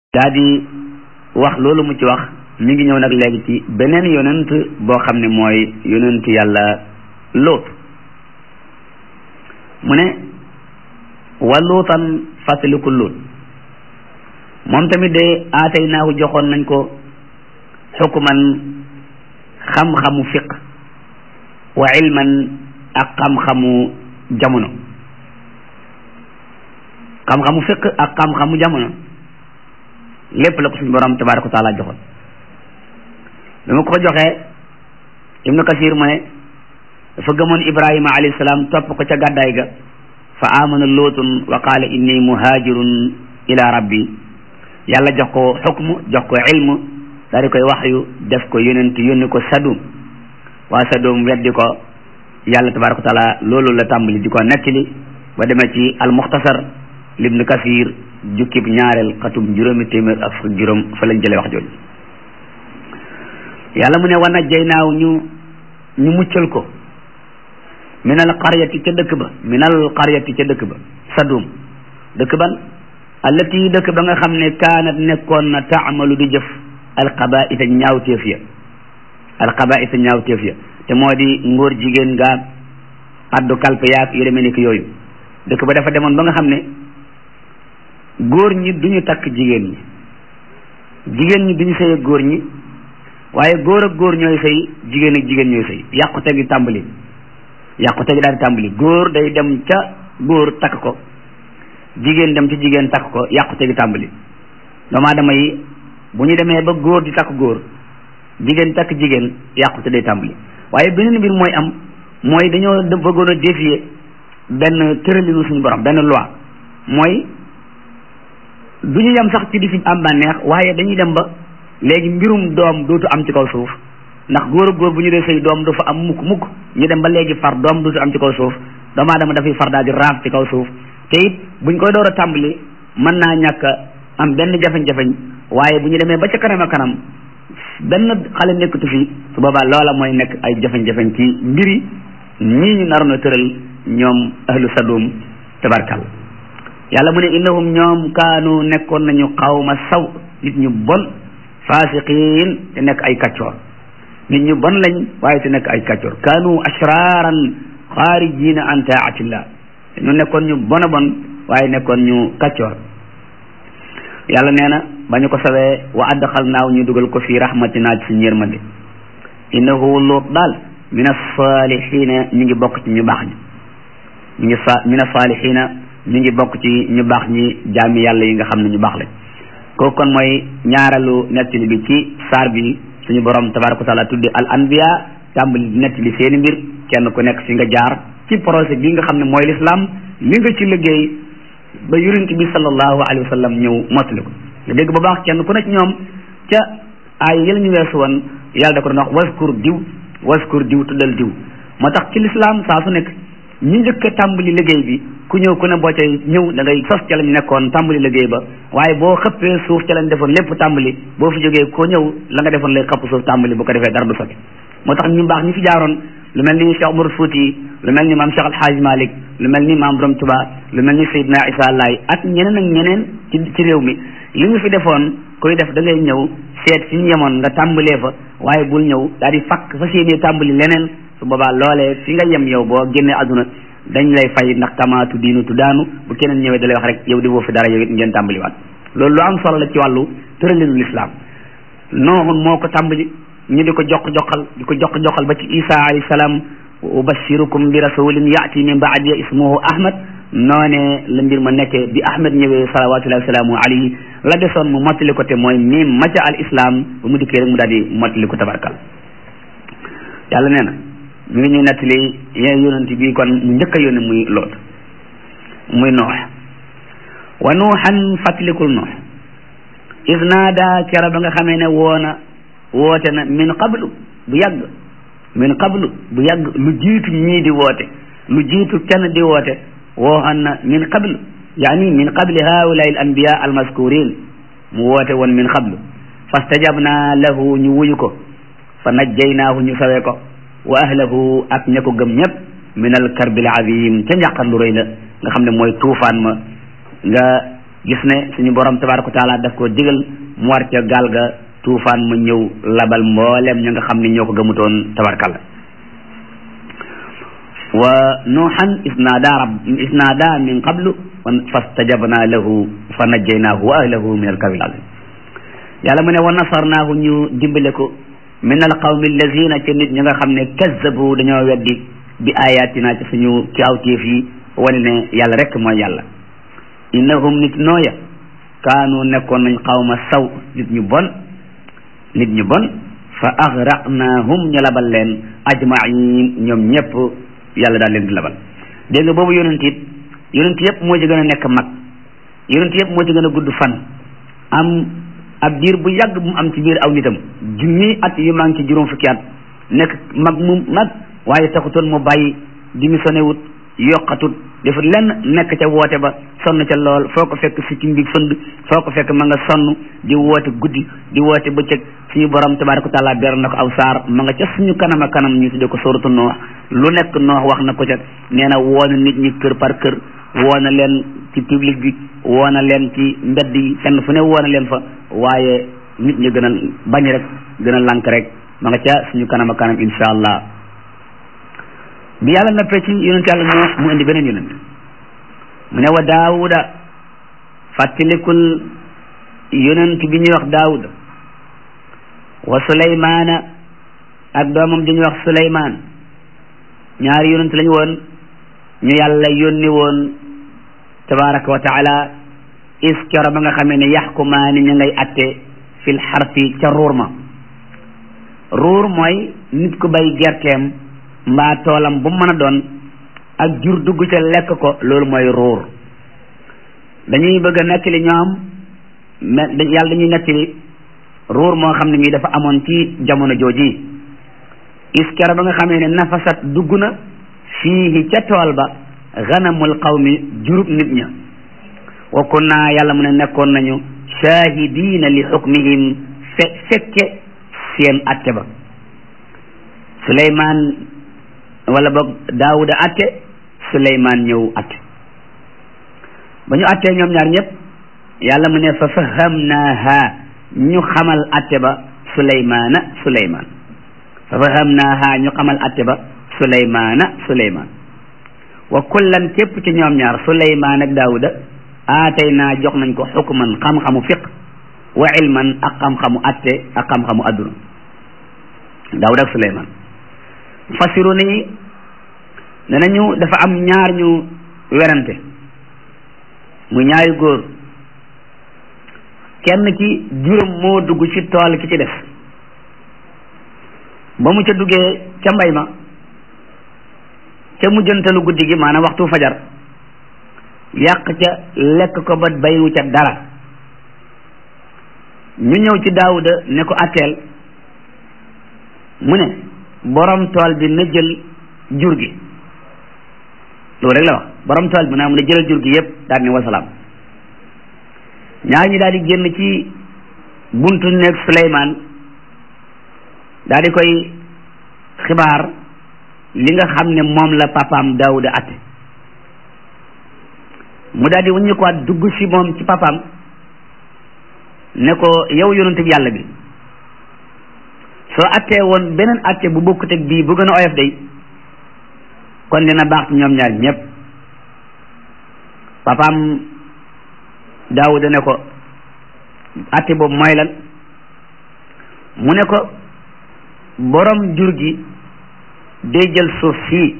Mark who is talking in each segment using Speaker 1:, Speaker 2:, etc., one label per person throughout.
Speaker 1: daa di wax loolu mu ci wax mi ngi ñëw nag léegi ci beneen yonent boo xam ne mooy yonent yàlla lóot mu ne wa luutan fàttaliku lóot moom tamit de aatay naahu joxoon nañ ko xukuman xam-xamu fiq wa ilman ak xam-xamu jamono xam-xamu fiq ak xam-xamu jamono lépp la ko suñu borom tabaraka wa taala joxoon bi ma ko joxee ibnu kasir mu ne dafa gëmoon ibrahima alayhi salaam topp ko ca gàddaay ga fa amana lootun wa qaala inni muhajirun ila rabbi yàlla jox ko xukmu jox ko ilmu daal di koy waxyu def ko yonent yónni ko sadum waa sadum weddi ko yàlla tabaraka wa taala loolu la tàmbali di ko nettali ba demee ci al muxtasar libnu kasir jukkib ñaareel xatum juróomi téeméer ak fukk juróom fa lañ jëlee wax jooju yàlla mu ne wa najjaynaaw ñu ñu muccal ko minal qaryati ca dëkk ba minal qaryati ca dëkk ba sadum dëkk ban allati dëkk ba nga xam ne kaanat nekkoon na taamalu di jëf alxabaisa ñaawteef ya alxabaisa ñaawteef ya te moo di ngóor jigéen nga addu kalpe yaag yu demee nekk yooyu dëkk ba dafa demoon ba nga xam ne góor ñi duñu takk jigéen ñi jigéen ñi duñu sëy ak góor ñi waaye góor ak góor ñooy sëy jigéen ak jigéen ñooy sëy yàqute gi tàmbali yàqute gi daal di tàmbali góor day dem ca góor takk ko jigéen dem ci jigéen takk ko yàqute gi tàmbali doomu aadama yi bu ñu demee ba góor di takk góor jigéen takk jigéen yàqute day tàmbali waaye beneen mbir mooy am mooy dañoo bëggoon a défier benn tëralinu suñu borom benn loi mooy du ñu yem sax ci di fi am bànneex waaye dañuy dem ba léegi mbirum doom dootu am ci kaw suuf ndax góor ak góor bu ñu dee sëy doom du fa am mukk mukk ñu dem ba léegi far doom dootu am ci kaw suuf doomu aadama dafay far daal di raaf ci kaw suuf te it buñ koy door a tàmbali mën naa ñàkk am benn jafeñ-jafeñ waaye bu ñu demee ba ca kanam a kanam benn xale nekkatu fi su boobaa loola mooy nekk ay jafeñ-jafeñ ci mbiri ñii ñu naroon a tëral ñoom ahlu sadum tabarkal yàlla mu ne innahum ñoom kaanu nekkoon nañu xawma saw nit ñu bon fasiqiin te nekk ay kaccoor nit ñu bon lañ waaye te nekk ay kaccoor kaanu ashraaran xaarijina an taatillah ñu nekkoon ñu bon a bon waaye nekkoon ñu kaccoor yàlla nee na ba ñu ko sawee wa adxal naaw ñu dugal ko fii rahmatina ci suñu yërmande innahu luut daal min as-saalihiina ñu ngi bokk ci ñu baax ñi ñu ngi sa min as-saalihiina ñu ngi bokk ci ñu baax ñi jaami yàlla yi nga xam ne ñu baax lañ kooku kon mooy ñaareelu nettali bi ci saar bi suñu borom tabaraka wa taala tuddi al anbiya tàmbali nettali seeni mbir kenn ku nekk fi nga jaar ci projet bi nga xam ne mooy l'islam li nga ci liggéey ba yonent bi sallallahu alayhi wa sallam ñëw mottali ko nga dégg ba baax kenn ku nekk ñoom ca ay yëla ñu weesu woon yàlla da ko doon wax waskur diw waskur diw tuddal diw moo tax ci l'islam saa su nekk ñi njëkk a tàmbali liggéey bi ku ñëw ku ne boo cay ñëw da ngay sos ca lañ nekkoon tàmbali liggéey ba waaye boo xëppee suuf ca lañ defoon lépp tàmbali boo fi jógee koo ñëw la nga defoon lay xëpp suuf tàmbali bu ko defee dara du sotti moo tax ñu baax ñi fi jaaroon lu mel ni Cheikh Umar Fouti lu mel ni maam Cheikh Alhaaj Malik lu mel ni maam Borom Tuba lu mel ni Seydina Isa Laay ak ñeneen ak ñeneen ci ci réew mi li ñu fi defoon koy def da ngay ñëw seet fi ñu yemoon nga tàmbalee fa waaye bul ñëw daal di fakk fa séenee tàmbali leneen su boobaa loolee fi nga yem yow boo génnee àdduna dañ lay fay ndax tamaatu diinu tu daanu bu keneen ñëwee da lay wax rek yow di woo fi dara yow it ngeen tàmbaliwaat loolu lu am solo la ci wàllu tëralinu lislaam nooxun moo ko tàmbali ñu di ko jox joxal di ko jox joxal ba ci isa alayhi salaam ubashirukum bi rasulin yaati min baadi ismuhu ahmad noone la mbir ma nekkee bi ahmad ñëwee salawatullahi wasalaamu alayhi la desoon mu mottali ko te mooy mim maca al islam ba mu dikkee rek mu daal di mottali ko tabarkal yàlla nee na mi ngi ñuy nettali yee yonent bi kon mu njëkk a yónni muy loot muy noox wa nuuxan fàttalikul noox is naada kera ba nga xamee ne woona woote na min qablu bu yàgg min qablu bu yàgg lu jiitu ñii di woote lu jiitu kenn di woote wooxan na min qablu yaani min qabli haulai al anbiya al maskurin mu woote woon min qablu fastajabna lahu ñu wuyu ko fa najjaynaahu ñu sawee ko wa ahlahu ak ña ko gëm ñëpp min al karbil azim ca njàqar lu rëy la nga xam ne mooy tuufaan ma nga gis ne suñu borom tabaraka wa taala daf koo digal mu war ca gaal ga tuufaan mu ñëw labal mboolem ña nga xam ne ñoo ko gëmutoon tabarkalla wa nuuxan isnaada rab isnaada min qablu fastajabna lahu fa najjaynaahu wa ahlahu min alkarbi azim yàlla mu ne wa nasarnaahu ñu dimbale ko min alqawmi allazina ca nit ñi nga xam ne kazzabu dañoo weddi bi ayatina ci suñu kaawteef yi wane ne yàlla rek mooy yàlla innahum nit nooya kaanu nekkoon nañ xawma saw nit ñu bon nit ñu bon fa agraqnaahum ñu labal leen ajmain ñoom ñëpp yàlla daal leen di labal dégg nga boobu yonent it yonent yëpp moo ci gën a nekk mag yonent yëpp moo ci gën a gudd fan am ab diir bu yàgg bu mu am ci biir aw nitam junni at yu maa ngi ci juróom fukki at nekk mag mu mag waaye taxutoon mu bàyyi démissionné wut yokkatut defut lenn nekk ca woote ba sonn ca lool foo ko fekk si ci mbi fënd foo ko fekk ma nga sonn di woote guddi di woote bëccëg suñu borom tabaraka wa taala ber na ko aw saar ma nga ca suñu kanam a kanam ñu tudde ko soratu noox lu nekk noox wax na ko ca nee na woona nit ñi kër par kër woona leen ci public bi woona leen ci mbedd yi fenn fu ne woona leen fa waaye nit ñi gën a bañ rek gën a lànk rek ma nga ca suñu kanam a kanam insha allah bi yàlla noppee ci yonent yàlla noox mu indi beneen yonent mu ne wa daawuda fàttalikul yonent bi ñuy wax daawuda wa suleymaana ak doomam di ñuy wax suleymaan ñaari yonent lañu woon ñu yàlla yónni woon tabaraka wa taala iskero ba nga xamee ne yaxkumaani ñu ngay atte fil xarfi ca ruur ma ruur mooy nit ku bay gerteem mbaa toolam bu mën a doon ak jur dugg ca lekk ko loolu mooy ruur dañuy bëgg a nettali ñoom mais yàlla dañuy nettali ruur moo xam ne mii dafa amoon ci jamono jooji iskero ba nga xamee ne nafasat dugg na fii ca tool ba ganamul qawmi jurub nit ña wa kunna yàlla mu ne nekkoon nañu shahidina li xukmihim fe fekke seen atte ba suleymaan wala boog daawuda atte suleymaan ñëw atte ba ñu attee ñoom ñaar ñëpp yàlla mu ne fa fahamnaaha ñu xamal atte ba suleymaana suleymaan fa fahamnaaha ñu xamal atte ba suleymaana suleymaan wa kullan képp ci ñoom ñaar suleymaan ak daawuda aatay naa jox nañ ko xukman xam-xamu fiq wa ilman ak xam-xamu atte ak xam-xamu adduna daawuda ak suleymaan fasiru ni ne nañu dafa am ñaar ñu werante mu ñaari góor kenn ki juróom moo dugg ci tool ki ci def ba mu ca duggee ca mbay ma ca mujjantalu guddi gi maanaam waxtu fajar yàq ca lekk ko ba bayu ca dara ñu ñëw ci daawuda ne ko atteel mu ne borom tool bi na jël jur gi loolu rek la wax borom tool bi naa mu ne jëlal jur gi yépp daal ne wasalaam ñaar ñi daal di génn ci buntu nekk Suleymaan daal di koy xibaar li nga xam ne moom la papaam Daawuda atte mu daal di wuññi ko waat dugg si moom ci papaam ne ko yow yonent bi yàlla bi soo attee woon beneen atte bu bokkut ak bii bu gën a oyof day kon dina baax ci ñoom ñaar ñëpp papaam Daawuda ne ko atte boobu mooy lan mu ne ko borom jur gi day jël suuf fii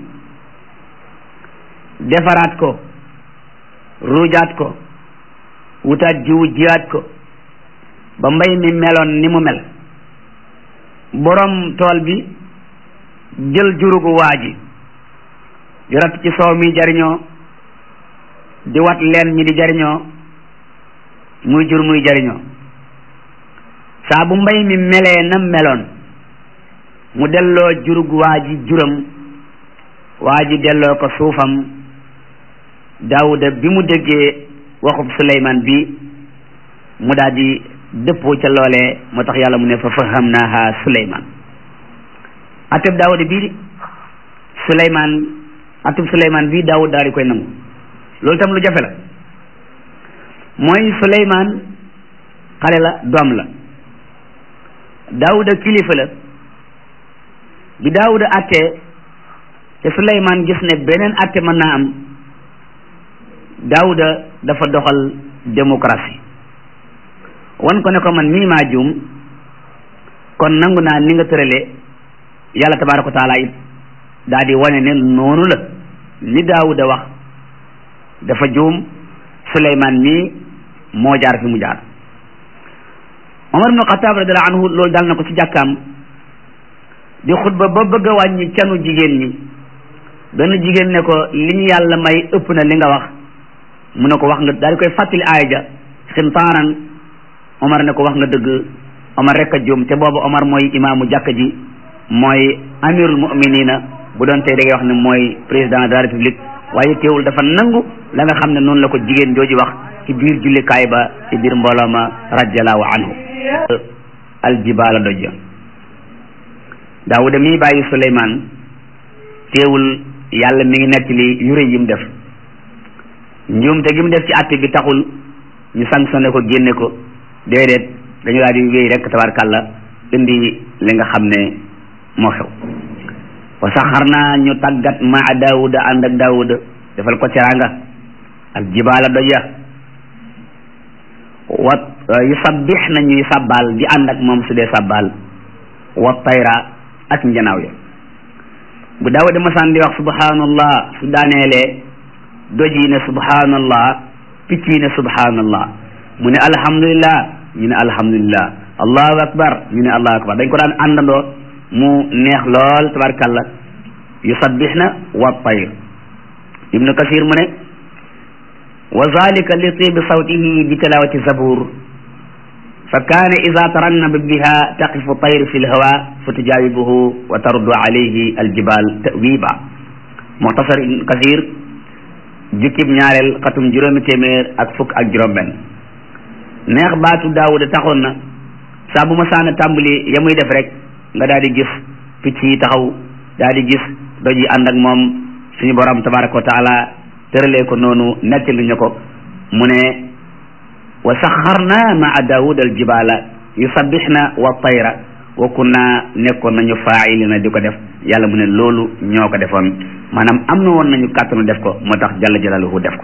Speaker 1: defaraat ko ruujaat ko wutaat jiwu jiyaat ko ba mbay mi meloon ni mu mel borom tool bi jël jurugu waa ji di rat ci soow mi jariñoo di wat leen ñi di jariñoo muy jur muy jariñoo saa bu mbay mi melee na meloon mu delloo jurug waa ji juram waa ji delloo ko suufam daawuda bi mu déggee waxub suleymaan bi mu daal di dëppoo ca loolee moo tax yàlla mu ne fa fahamnaaha suleymaan ateb daawuda bii suleymaan ateb suleymaan bii daawud daal di koy nangu loolu tam lu jafe la mooy Suleymaan xale la doom la Daawuda kilifa la bi Daawuda attee te Suleymaan gis ne beneen atte mën naa am Daawuda dafa doxal démocratie wan ko ne ko man mii maa juum kon nangu naa ni nga tëralee yàlla tabaaraka wa taala it daa di wane ne noonu la li Daawuda wax dafa juum Suleymaan mii moo jaar fi mu jaar Omar ibnu Xataab radiyallaahu anhu loolu dal na ko ci jàkkaam di xutba ba bëgg a wàññi canu jigéen ñi benn jigéen ne ko li ñu yàlla may ëpp na li nga wax mu ne ko wax nga daal di koy fàttali aaya ja xintaaran Omar ne ko wax nga dëgg Omar rek a juum te boobu Omar mooy imaamu jàkka ji mooy amirul muminina bu doon tey da ngay wax ne mooy président de la république waaye teewul dafa nangu la nga xam ne noonu la ko jigéen jooju wax ci biir jullikaay ba ci biir mbooloo ma radiallahu anhu aljibaala dojja daawuda mii bàyyi suleymaan teewul yàlla mi ngi nekk li yure yi mu def njuumte gi mu def ci àtte bi taxul ñu sanctionné ko génne ko déedéet dañu daal di wéy rek tabarkàlla indi li nga xam ne moo xew wa saxarnaa ñu tàggat maa daawuda ànd ak daawuda defal ko teraanga al jibaala doja wa yu sabbix na ñuy sabbal di ànd ak moom su dee sabbal wa tayra ak njanaaw ya bu daawuda masaan di wax subhanallah su daaneelee doj yi ne subhanallah picc yi ne subhanallah mu ne alhamdulillah ñu ne alhamdulillah allahu akbar ñu ne allahu akbar dañ ko daan àndandoo mu neex lool tabarkalla yusabbihna wa tayr ibnu kasir mu ne wa zalika li tibi sawtihi bi tilawati zabur fa kaana ida tarannaba biha taqifu tayr fi lhawa fa tujawibuhu wa taruddu alayhi aljibal tawiba muxtasar ibnu kasir jukkib ñaareel xatum juróomi téeméer ak fukk ak juróom benn neex baatu daawuda taxoon na saa bu ma saana tàmbali ya muy def rek nga daal di gis picc yi taxaw daal di gis doj yi ànd ak moom suñu borom tabaraka wa taala tëralee ko noonu nettali ñu ko mu ne wa saxarna maa daawud al jibala yusabbixna wa tayra wa kunna nekkoon nañu faa'ilina di ko def yàlla mu ne loolu ñoo ko defoon maanaam am na woon nañu kàttanu def ko moo tax jalla jalaluhu def ko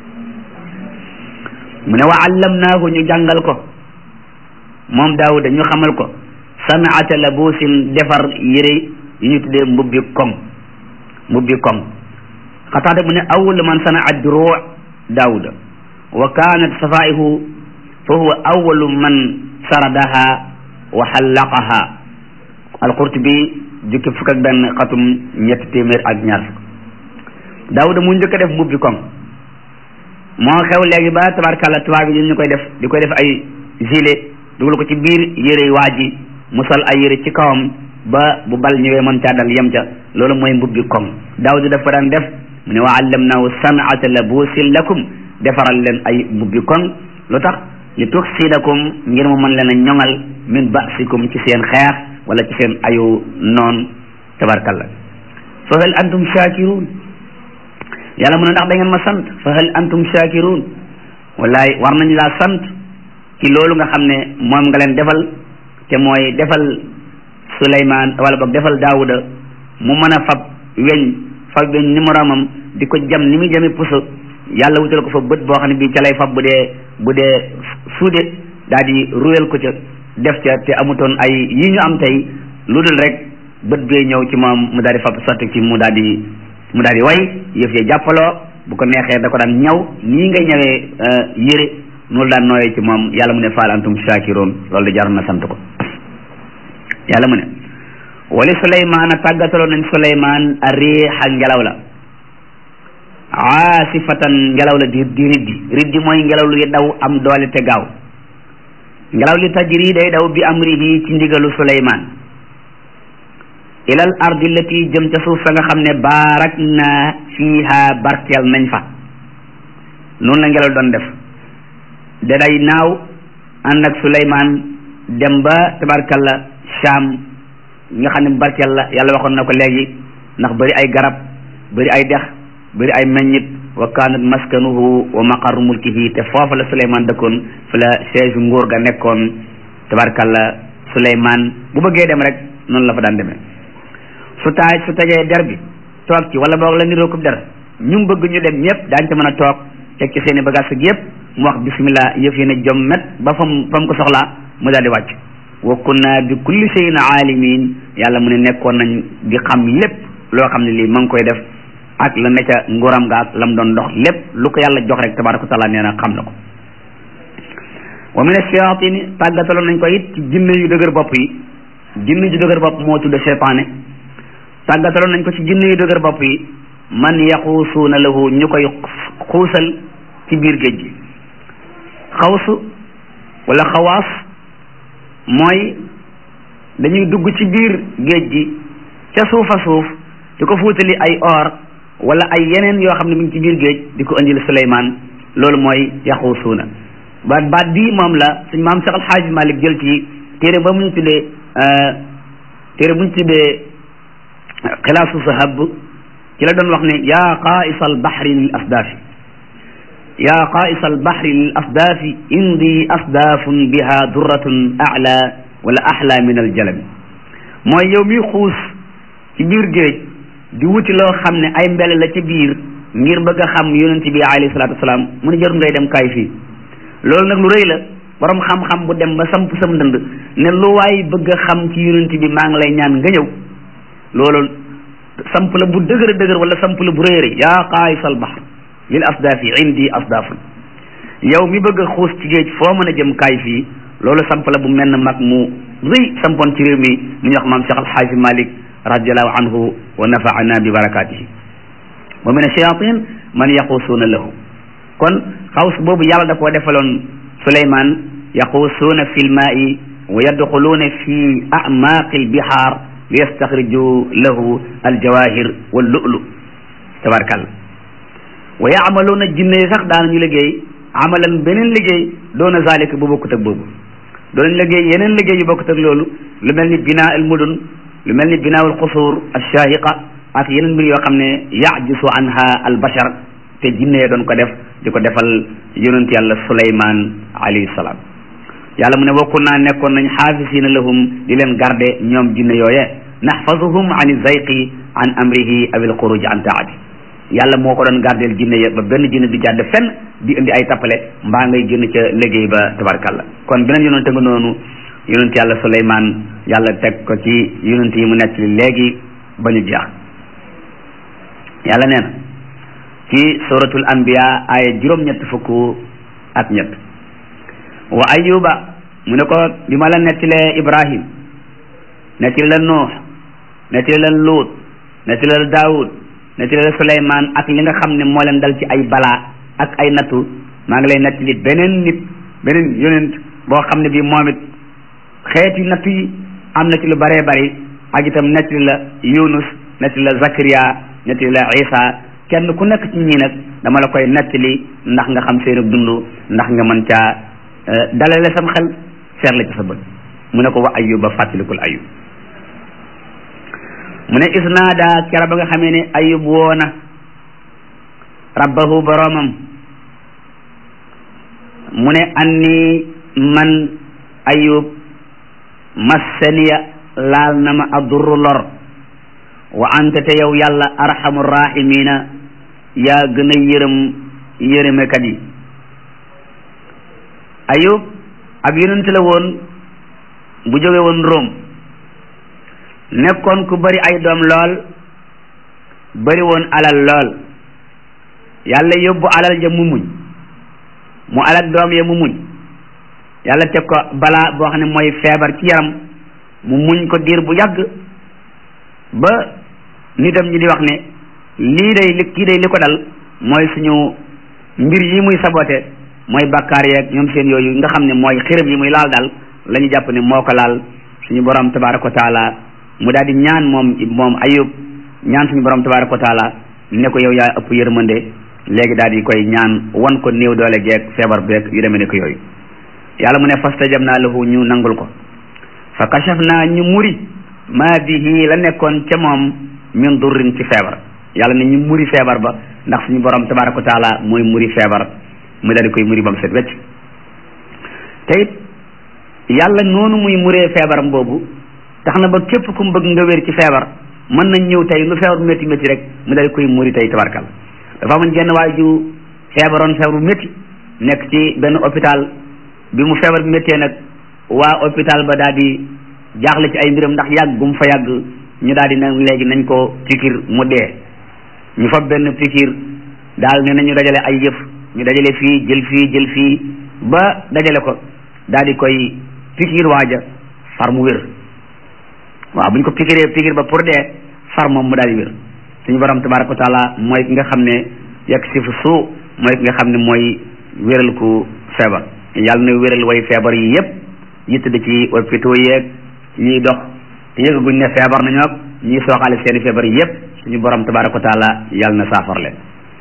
Speaker 1: mu ne wa allamnaahu ñu jàngal ko moom daawuda ñu xamal ko sanaata labuusin defar yére yi ñu tuddee mbubbi koŋ mbubbi koŋ xataata mu ne awwalu man sanaa duruu daawuda wa kaanat safaihu fa huwa awwalu man saradaha wa xallaqaha alqurtubi jukki fukk ak benn xatum ñetti téeméer ak ñaar fukk daawuda mu njëkk a def mbubbi koŋ moo xew léegi ba tabarkàlla tubaab yi ñu koy def di koy def ay gilet dugal ko ci biir yére waa ji mu sol ay yére ci kawam ba bu bal ñëwee mën caa dal yem ca loolu mooy mbubbi koŋ daawuda daf ko daan def mu ne wa allamnaahu sanata labuusin lakum defaral leen ay mbubbi koŋ lu tax li tuksidakum ngir mu mën leen a ñoŋal min basikum ci seen xeex wala ci seen ayu noon tabarkalla fa hal antum shakirun yàlla mu ne ndax da ngeen ma sant fa hal antum shakirun wallaay war nañu laa sant ci loolu nga xam ne moom nga leen defal te mooy defal Suleymaan wala boog defal Daawuda mu mën a fab weñ fab weñ ni moroomam di ko jam ni muy jame puso yàlla wutal ko fa bët boo xam ne bii ca lay fab bu dee bu dee suude daal di ruyal ko ca def ca te amutoon ay yi ñu am tey lu dul rek bët bee ñëw ci moom mu daal di fab sotti ci mu daal di mu daal di way yëf ya jàppaloo bu ko neexee da ko daan ñaw nii ngay ñëwee yére noonu daan nooyee ci moom yàlla mu ne faal antum shakiroon loolu di jaroon na sant ko yàlla mu ne wali suleymaana tàggataloon nañ suleymaan a riixa ngelaw la aasifatan ngelaw la di di riddi riddi mooy ngelaw lu daw am doole te gaaw ngelaw li tajri day daw bi amrihi ci ndigalu suleymaan ilal ardi lati jëm ca suuf sa nga xam ne baarak na fiiha barkeel nañ fa noonu la ngelaw doon def da day naaw ànd ak suleymaan dem ba tabarkalla Sham nga xam ne barkeel la yàlla waxoon na ko léegi ndax bëri ay garab bëri ay dex bëri ay meññit wa kaanat maskanuhu wa maqarru mulkihi te foofa la Suleymaan dëkkoon fi la siège nguur ga nekkoon tabarkalla Suleymaan bu bëggee dem rek noonu la fa daan demee su taaj su tegee der bi toog ci wala boog la niroo ko der ñu bëgg ñu dem ñëpp daañu ca mën a toog teg ci seen i bagage ak yëpp mu wax bismillah yëf yi ne jom met ba fam fa mu ko soxlaa mu daal di wàcc wa kunna bi kulli shay'in aalimin yàlla mu ne nekkoon nañ di xam lépp loo xam ne lii ma ngi koy def ak la ne ca nguuram ga ak la mu doon dox lépp lu ko yàlla jox rek tabaraka taala nee na xam na ko wa min ash-shayatin tàggataloon nañ ko it ci jinne yu dëgër bopp yi jinne yu dëgër bopp moo tudd seytaane tàggataloon nañ ko ci jinne yu dëgër bopp yi man yaxuusuuna lahu ñu koy xuusal ci biir géej gi xawsu wala xawaas mooy dañuy dugg ci biir géej gi ca suufa suuf di ko fuutali ay or wala ay yeneen yoo xam ne mi ngi ci biir géej di ko indil Suleymaan loolu mooy yaxuusuuna baat baat bii moom la suñ maam Seex Alxaaji Malik jël ci téere ba mu ñu tuddee téere bu ñu tuddee xilaasu sahab ci la doon wax ne yaa qaa'isa albahri lil asdaafi yaa qaa'isa albahri lil asdaafi indi asdaafun biha durratun a'la wala ahla min aljalami mooy yow mi xuus ci biir géej di wuti loo xam ne ay mbele la ci biir ngir bëgg a xam yonent bi alayhi salaatu wasalaam mu ne jarul ngay dem kaay fii loolu nag lu rëy la borom xam-xam bu dem ba samp sam ndënd ne lu waay bëgg a xam ci yonent bi maa ngi lay ñaan nga ñëw loolu samp la bu dëgër dëgër wala samp la bu rëy rëy yaa qaayisal bahr lil asdaafi indi asdaafun yow mi bëgg a xuus ci géej foo mën a jëm kaay fii loolu samp la bu mel ne mag mu rëy sampoon ci réew mi mu ñuy wax maam Cheikh Alxaaji Malik radiallahu anhu wa nafaana bi barakatihi wa min ash-shayatin man yaquusuuna lahu kon xaws boobu yàlla da koo defaloon Suleymaan yaquusuuna fi lmaai wa yadxuluuna fi amaaqi lbihaar li yastaxriju lahu aljawahir wal lu'lu tabarkalla wa yaamaluuna jinne yi sax daanañu liggéey amalan beneen liggéey doona zalika bu bokkut ak boobu doonañ liggéey yeneen liggéey yu bokkut ak loolu lu mel ni binaa al mudun lu mel ni binaa al xusuur alshaahiqa ak yeneen mbir yoo xam ne yajisu anha al bashar te jinne yi doon ko def di ko defal yonent yàlla suleyman alayhi salaam yàlla mu ne wakkun naa nekkoon nañ xaafisina lahum di leen garde ñoom jinne yooye naxfazuhum an zayqi an amrihi aw al xuruj an taati yàlla moo ko doon gardeel jinne ya ba benn jinne di jàdd fenn di indi ay tappale mbaa ngay génn ca liggéey ba tabarkalla kon beneen yonente nga noonu yonent yàlla suleyman yàlla teg ko ci yonent yi mu nekk li léegi ba ñu jeex yàlla nee na ci suratul anbiya aaya juróom-ñett fukk ak ñett wa ayuba mu ne ko bi ma la nettilee ibrahim nettali la nuux nettali la luut nettali la daawud nettali la suleymaan ak li nga xam ne moo leen dal ci ay balaa ak ay nattu maa ngi lay nettali beneen nit beneen yonent boo xam ne bii moom it xeeti nattu yi am na ci lu bëree bëri ak itam nettali la yunus nettali la zakariya nettali la isa kenn ku nekk ci ñii nag dama la koy nettali ndax nga xam seen dund ndax nga mën caa dalale sam xel seer la ci sa bët mu ne ko wa ayuba fàttalikul ayub mu ne isnaada kera ba nga xamee ne ayub woona rabbahu boroomam mu ne anni man ayub massaniya laal na ma adurru lor wa anta te yow yàlla arhamu rahimina yaa gën a yërëm yërëmekat yi ayub ab yonent la woon bu jóge woon Rome nekkoon ku bari ay doom lool bari woon alal lool yàlla yóbbu alal ja mu muñ mu alal doom ya mu muñ yàlla teg ko balaa boo xam ne mooy feebar ci yaram mu muñ ko diir bu yàgg ba nitam ñi di wax ne lii day li kii day li ko dal mooy suñu mbir yi muy sabote mooy bakkaar yeeg ñoom seen yooyu nga xam ne mooy xërëm yi muy laal daal la ñu jàpp ne moo ko laal suñu borom tabaraka wa taala mu daal di ñaan moom moom ayub ñaan suñu borom tabaraka wa taala ne ko yow yaa ëpp yërmande léegi daal di koy ñaan wan ko néew doole geeg feebar beeg yu demee ne ko yooyu yàlla mu ne fastajabnaa lahu ñu nangul ko fa kashafnaa ñu muri maa bihi la nekkoon ca moom min durrin ci feebar yàlla ne ñu muri feebar ba ndax suñu borom tabaraka wa taala mooy muri feebar mu daal di koy muri ba mu set wecc te it yàlla noonu muy muree feebaram boobu tax na ba képp ku mu bëgg nga wér ci feebar mën nañ ñëw tey lu feebar bu métti métti rek mu daal di koy muri tey tabarkal dafa amoon jenn waay ju feebaroon feebar bu métti nekk ci benn hôpital bi mu feebar bi méttee nag waa hôpital ba daal di jaaxle ci ay mbiram ndax yàgg gum fa yàgg ñu daal di ne léegi nañ ko pikir mu dee ñu fa benn pikir daal ne nañu dajale ay yëf ñu dajale fii jël fii jël fii ba dajale ko daal di koy pikir waaja far mu wér waaw bu ñu ko pikiree pikir ba pour dee far moom mu daal di wér suñu borom tabaraka wa taala mooy ki nga xam ne yegg si fu suu mooy ki nga xam ne mooy wéral ku feebar yàlla na wéral way feebar yi yépp yi tëdd ci hôpitaux yeeg ñiy dox te yëgaguñ ne feebar nañoo ak ñiy sooxaale seeni feebar yi yépp suñu borom tabaraka wa taala yàlla na saafar leen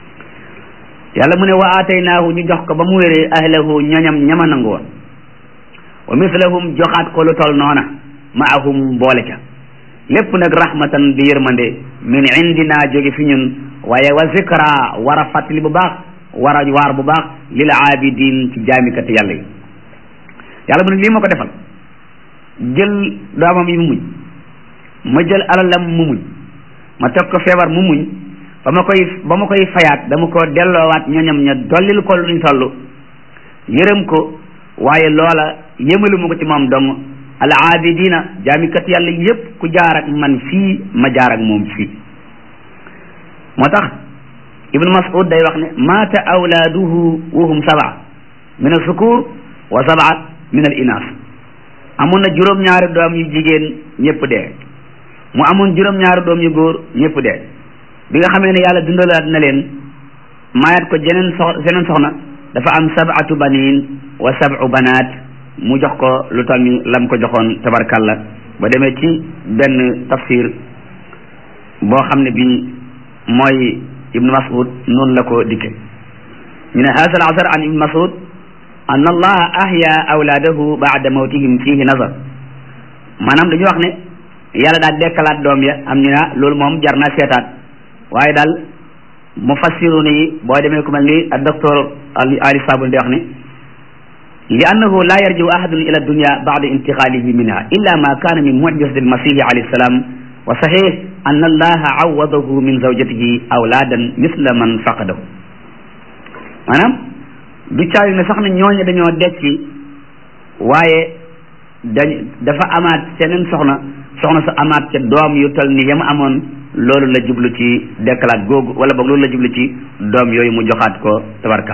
Speaker 1: yàlla mu ne wa aataynaahu ñu jox ko ba mu wéree ahlahu ñoñam ñama nangu woon wa mislahum joxaat ko lu tol noona maahum boole ca lépp nag rahmatan di yërmande min indina jóge fi ñun waaye wa zikra war a fàttali bu baax war a waar bu baax lil aabidin ci jaamikati yàlla yi yàlla mu ne lii ma ko defal jël doomam yi mu muñ ma jël alalam mu muñ ma teg ko feebar mu muñ ba ma koy ba ma koy fayaat dama ko delloowaat ñoñam ña dollil ko luñ toll yërëm ko waaye loola yëmalu ma ko ci moom dong al aabidina jaamikat yàlla yépp ku jaar ak man fii ma jaar ak moom fii moo tax ibnu mas'ud day wax ne maata awlaaduhu wahum sab'a min al sukur wa sab'a min al inaas amoon na juróom-ñaari doom yu jigéen ñëpp dee mu amoon juróom-ñaari doom yu góor ñëpp dee bi nga xamee ne yàlla dundalaat na leen maayaat ko jeneen sox jeneen soxna dafa am sab'atu banin wa sab'u banaat mu jox ko lu tal ni lam ko joxoon tabarkalla ba demee ci benn tafsir boo xam ne bi mooy ibnu mas'ud noonu la ko dikke ñu ne haasa al asar an ibnu mas'ud an allaha ahya awlaadahu baada mawtihim fihi nazar maanaam dañu wax ne yàlla daal dekkalaat doom ya am ñu ne loolu moom jar naa seetaat waaye daal mufassiruna yi boo demee ku mel ni ak docteur ali sabun di wax ne li annahu la yarjiu ahadun ila dunya bada intiqalihi minha illa ma kana min mujizati almasihi alayhi salam wa sahih an allaha awadahu min zawjatihi awladan misla man faqadahu maanaam du caayu ne sax na ñooñu dañoo dekki waaye dañ dafa amaat seneen soxna soxna sa amaat ca doom yu tal ni yama amoon loolu la jublu ci dekkalaat googu wala boog loolu la jublu ci doom yooyu mu joxaat ko tabarkal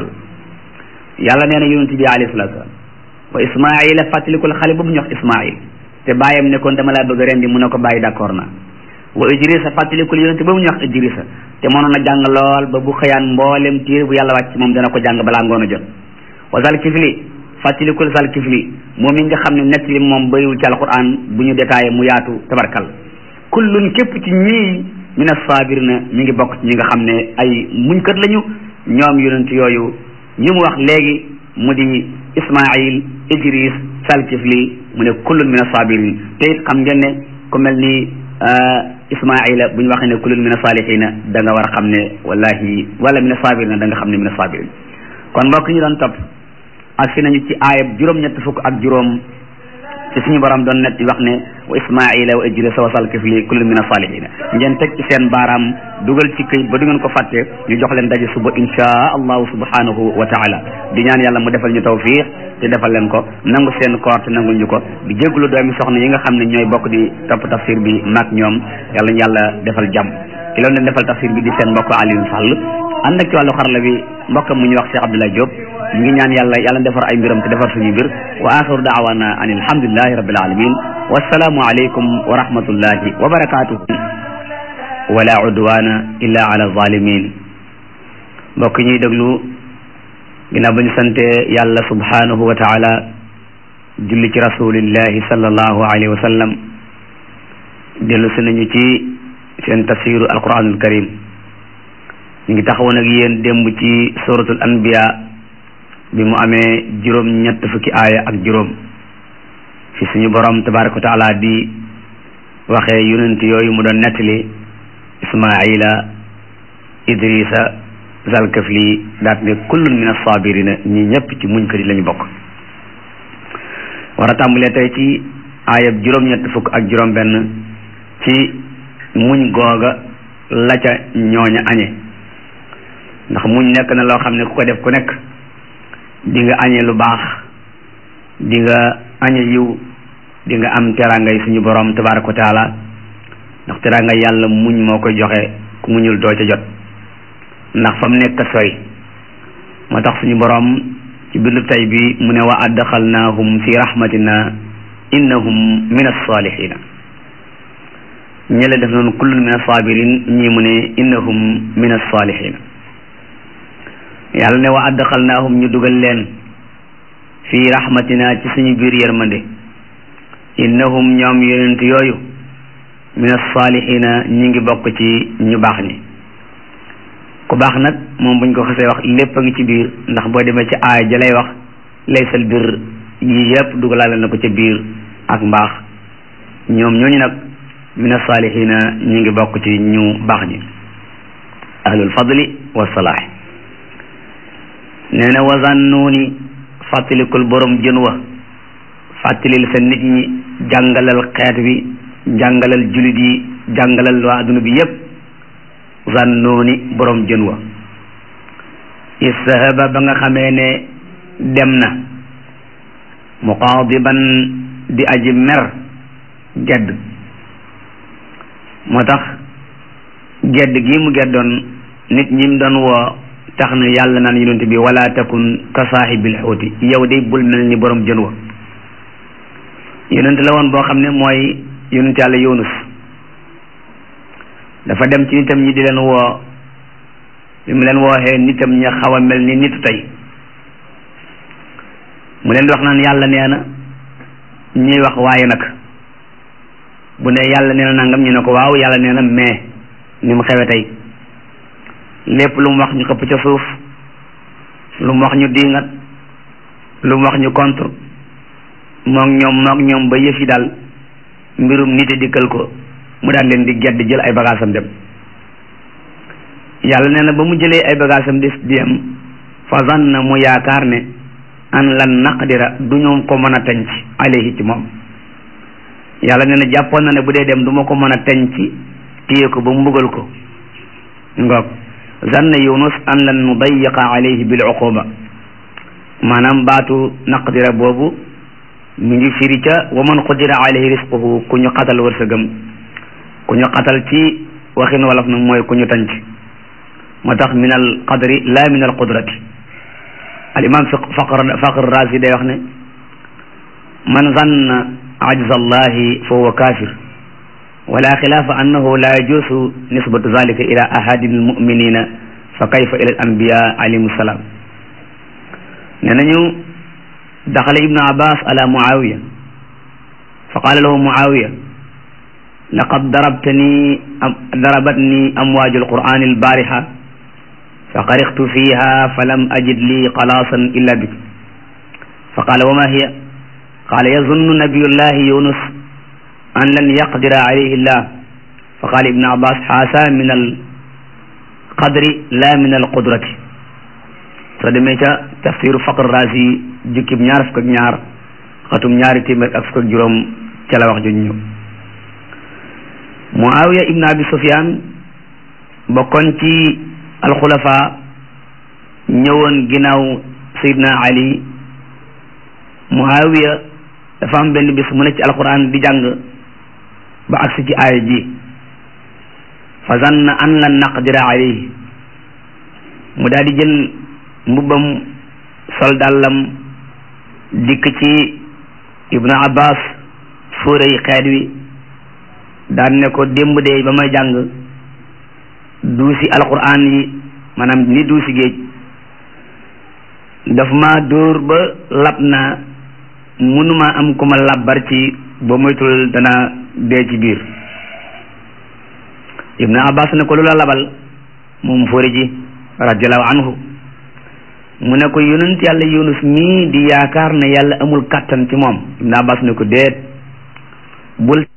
Speaker 1: yàlla nee na yonent bi alayhi salatu salaam wa ismaila fàttalikul xale boobu ñu wax ismail te bàyyam ne kon dama laa bëgg rendi mu ne ko bàyyi d'accord na wa idrisa fàttalikul yonent boobu ñu wax idrisa te mënoon a jàng lool ba bu xëyaan mboolem téere bu yàlla wàcc moom dana ko jàng balaa ngoon a jot wa zal kifli fàttalikul zal kifli moom yi nga xam ne nett li moom bëriwul ci alquran bu ñu détaillé mu yaatu tabarkal kullun képp ci ñii min as-sabirina mi ngi bokk ci ñi nga xam ne ay muñkat lañu ñoom yonent yooyu ñi mu wax léegi mu di ismail idris salkifli mu ne kullun min as-sabirin te it xam ngeen ne ku mel ni ismaila bu ñu waxee ne kullun min as-salihina da nga war a xam ne wallahi wala min as-sabirina da nga xam ne min as-sabirin kon mbokk ñu doon topp ak si nañu ci aayab juróom-ñett fukk ak juróom ci suñu borom doon net wax ne wa ismaila wa idrisa wa salkifli kullun min as-salihina ngeen teg ci seen baaraam dugal ci këyit ba du ngeen ko fàtte ñu jox leen daje suba insha allahu subhanahu wa taala di ñaan yàlla mu defal ñu tawfiq te defal leen ko nangu seen koor te nangul ñu ko di jégalu doomi soxna yi nga xam ne ñooy bokk di topp tafsir bi mag ñoom yàlla ñu yàlla defal jàmm ki loolu leen defal tafsir bi di seen mbokk Alioune Sall ànd ak ci wàllu xarala bi mbokkam mu ñu wax Cheikh Abdoulaye Diop ñu ngi ñaan yàlla yàlla defar ay mbiram te defar suñu mbir wa axiru daawana an alhamdulillahi rabbil alamin wassalaamu aleykum wa rahmatullahi wa barakatuhu wala udwana illa ala zalimin mbokk ñuy déglu ginnaaw ba ñu sante yàlla subhanahu wa taala julli ci rasulillahi sallallahu alayhi wa sallam dellu si nañu ci seen tafsiru alquranul karim ñu ngi taxawoon ak yéen démb ci suratul anbiya bi mu amee juróom ñett fukki aaya ak juróom fi suñu borom tabaraka wa taala di waxee yonent yooyu mu doon nettali ismaila idrisa zalkafli daat ne kullun min as-sabirina ñi ñëpp ci muñ kër yi la ñu bokk war a tàmbalee tey ci aayab juróom-ñett fukk ak juróom benn ci muñ googa la ca ñooña añe ndax muñ nekk na loo xam ne ku ko def ku nekk di nga añe lu baax di nga añe yiw di nga am teraangay suñu borom tabaraka wa taala ndax teraanga yàlla muñ moo koy joxe ku muñul doo ca jot ndax fa mu nekk sori moo tax suñu borom ci bindu tay bi mu ne wa adxalnaahum fi rahmatina innahum min alsalihina ñële def noonu kullun min alsabirin ñii mu ne innahum min alsalihina yàlla ne wa adxalnaahum ñu dugal leen fi rahmatina ci suñu biir yërmande innahum ñoom yonent yooyu min alsalihina ñi ngi bokk ci ñu baax ñi ku baax nag moom buñ ko xasee wax lépp a ngi ci biir ndax boo demee ci aaya ja lay wax laysal bir yii yëpp dugalaale na ko ca biir ak mbaax ñoom ñooñu nag min as-salihina ñu ngi bokk ci ñu baax ñi ahlul fadli wa salaax nee na wazannuuni fàttalikul borom jën wa fàttalil sa nit ñi jàngalal xeet wi jàngalal julit yi jàngalal waa adduna bi yépp zannooni borom jën wa istahaba ba nga xamee ne dem na muqaadiban di aji mer gedd moo tax gedd gi mu geddoon nit ñi mu doon woo tax na yàlla naan yonent bi wala takun ka saahibil xuuti yow de bul mel ni borom jën wa yonent la woon boo xam ne mooy yonent yàlla yunus dafa dem ci nitam ñi di leen woo bi mu leen wooxee nitam ñi xaw a mel ni nitu tey mu leen di wax naan yàlla nee na ñuy wax waaye nag bu ne yàlla nee na nangam ñu ne ko waaw yàlla nee na mais ni mu xewe tey lépp lu mu wax ñu xëpp ca suuf lu mu wax ñu diingat lu mu wax ñu contre moog ñoom moog ñoom ba yëf yi daal mbirum nit a dikkal ko mu daan leen di gedd jël ay bagaasam dem yàlla nee na ba mu jëlee ay bagaasam di dem fa zanna mu yaakaar ne an lan naqdira du ñu ko mën a tenc alayhi ci moom yàlla nee na jàppoon na ne bu dee dem du ma ko mën a tenc téye ko ba mu mbugal ko ngoog zanna yunus an lan nudayiqa alayhi bil uquba maanaam baatu naqdira boobu mi ngi firi ca wa man qudira alayhi risquhu ku ñu xatal wërsëgam ku ñu xatal ci waxin wolof nag mooy ku ñu tànc moo tax min al qadri la min al qudrati al imam faqr faqr razi day wax ne man zanna ajza allahi fa huwa kafir wala xilaafa annahu la yajuusu nisbatu zalika ila ahadi almuminina fa kayfa ila al anbiya alayhim salaam nee nañu daxala ibnu abbas ala muawiya fa qala lahu muawiya laqad darabtani darabatni amwaaju alqur'ani albariha fa qarixtu fiha falam ajid li xalaasan illa bik fa qala wa ma hiya qala yazunnu nabiyullahi yunus an lan yaqdira alayhi llah fa qala ibnu abbas haasa min alqadri la min alqudrati soo demee ca tafsiru faqr razi jukkib ñaar fukk ak ñaar xatum ñaari téeméer ak fukk ak juróom ca la wax ju ñëw muawiya ibn abi sufyan bokkoon ci alxulafa ñëwoon ginnaaw sayidna ali muawiya dafa am benn bis mu ne ci alquran di jàng ba agsi ci aaya ji fa zanna an lan naqdira alayhi mu daal di jël mbubbam sol dàllam dikk ci ibnu abbas fóorey xeet wi daan ne ko démb de ba may jàng duusi alquran yi maanaam ni duusi géej daf ma dóor ba lab naa mënuma am ku ma labbar ci ba moytul dana dee ci biir ibnu abbas ne ko lu la labal moom fóori ji radiallahu anhu mu ne ko yonent yàlla yunus mii di yaakaar ne yàlla amul kàttan ci moom ibnu abbas ne ko déet bul